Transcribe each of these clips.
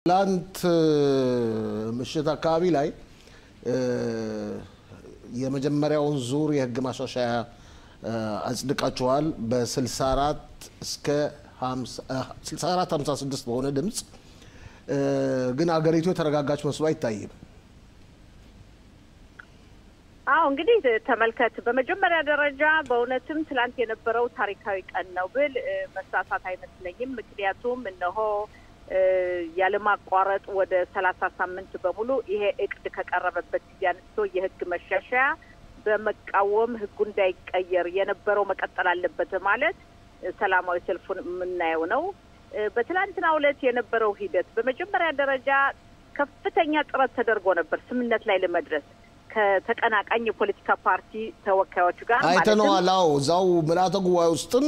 ትላንት ምሽት አካባቢ ላይ የመጀመሪያውን ዙር የህግ ማሻሻያ አጽድቃችኋል። በ64 እስከ 64 56 በሆነ ድምፅ ግን አገሪቱ የተረጋጋች መስሎ አይታይም። አዎ እንግዲህ ተመልከት። በመጀመሪያ ደረጃ በእውነትም ትላንት የነበረው ታሪካዊ ቀን ነው ብል መሳሳት አይመስለኝም። ምክንያቱም እነሆ ያለማቋረጥ ወደ ሰላሳ ሳምንት በሙሉ ይሄ እቅድ ከቀረበበት ጊዜ አንስቶ የህግ መሻሻያ በመቃወም ህጉ እንዳይቀየር የነበረው መቀጠል አለበት ማለት ሰላማዊ ሰልፉን የምናየው ነው። በትላንትናው ዕለት የነበረው ሂደት በመጀመሪያ ደረጃ ከፍተኛ ጥረት ተደርጎ ነበር ስምምነት ላይ ለመድረስ ከተቀናቃኝ የፖለቲካ ፓርቲ ተወካዮች ጋር አይተነዋል። አዎ እዛው ምልአተ ጉባኤ ውስጥም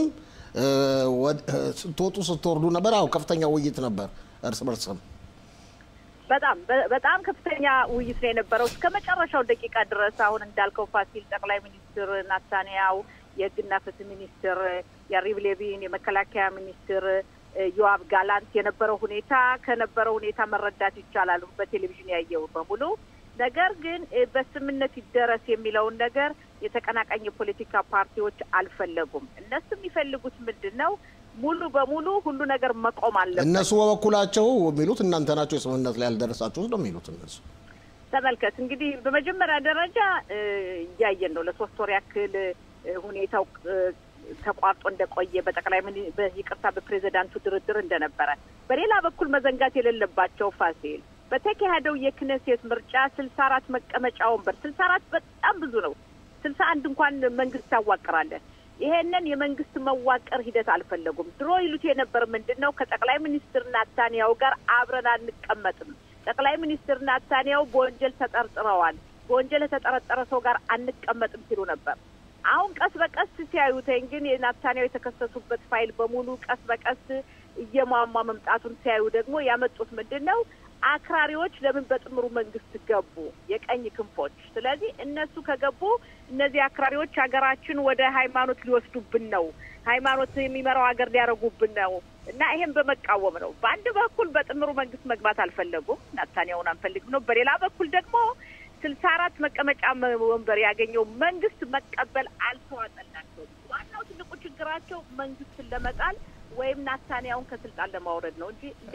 ስትወጡ ስትወርዱ ነበር። አዎ ከፍተኛ ውይይት ነበር እርስ በርስም በጣም በጣም ከፍተኛ ውይይት ነው የነበረው እስከ መጨረሻው ደቂቃ ድረስ። አሁን እንዳልከው ፋሲል ጠቅላይ ሚኒስትር ናታንያው፣ የህግና ፍትህ ሚኒስትር ያሪቭ ሌቪን፣ የመከላከያ ሚኒስትር ዮአብ ጋላንት የነበረው ሁኔታ ከነበረው ሁኔታ መረዳት ይቻላል በቴሌቪዥን ያየው በሙሉ ነገር ግን በስምነት ይደረስ የሚለውን ነገር የተቀናቃኝ የፖለቲካ ፓርቲዎች አልፈለጉም። እነሱ የሚፈልጉት ምንድን ነው? ሙሉ በሙሉ ሁሉ ነገር መቆም አለበት። እነሱ በበኩላቸው የሚሉት እናንተ ናቸው የስምምነት ላይ ያልደረሳችሁት ነው የሚሉት እነሱ። ተመልከት እንግዲህ በመጀመሪያ ደረጃ እያየን ነው ለሶስት ወር ያክል ሁኔታው ተቋርጦ እንደቆየ በጠቅላይ ይቅርታ በፕሬዚዳንቱ ድርድር እንደነበረ፣ በሌላ በኩል መዘንጋት የሌለባቸው ፋሲል በተካሄደው የክነሴት ምርጫ ስልሳ አራት መቀመጫ ወንበር ስልሳ አራት በጣም ብዙ ነው። ስልሳ አንድ እንኳን መንግስት ታዋቅራለን። ይሄንን የመንግስት መዋቀር ሂደት አልፈለጉም። ድሮ ይሉት የነበር ምንድን ነው ከጠቅላይ ሚኒስትር ናታንያው ጋር አብረን አንቀመጥም። ጠቅላይ ሚኒስትር ናታንያው በወንጀል ተጠርጥረዋል። በወንጀል የተጠረጠረ ሰው ጋር አንቀመጥም ሲሉ ነበር። አሁን ቀስ በቀስ ሲያዩተኝ ግን የናታንያው የተከሰሱበት ፋይል በሙሉ ቀስ በቀስ እየሟሟ መምጣቱን ሲያዩ ደግሞ ያመጡት ምንድን ነው አክራሪዎች ለምን በጥምሩ መንግስት ገቡ? የቀኝ ክንፎች። ስለዚህ እነሱ ከገቡ እነዚህ አክራሪዎች ሀገራችን ወደ ሃይማኖት ሊወስዱብን ነው፣ ሃይማኖት የሚመራው ሀገር ሊያደርጉብን ነው እና ይሄን በመቃወም ነው። በአንድ በኩል በጥምሩ መንግስት መግባት አልፈለጉም፣ ናታንያውን አንፈልግም ነው። በሌላ በኩል ደግሞ ስልሳ አራት መቀመጫ ወንበር ያገኘው መንግስት መቀበል አልተዋጠላቸውም። ዋናው ትልቁ ችግራቸው መንግስትን ለመጣል ወይም ናታንያውን ከስልጣን ለማውረድ ነው እንጂ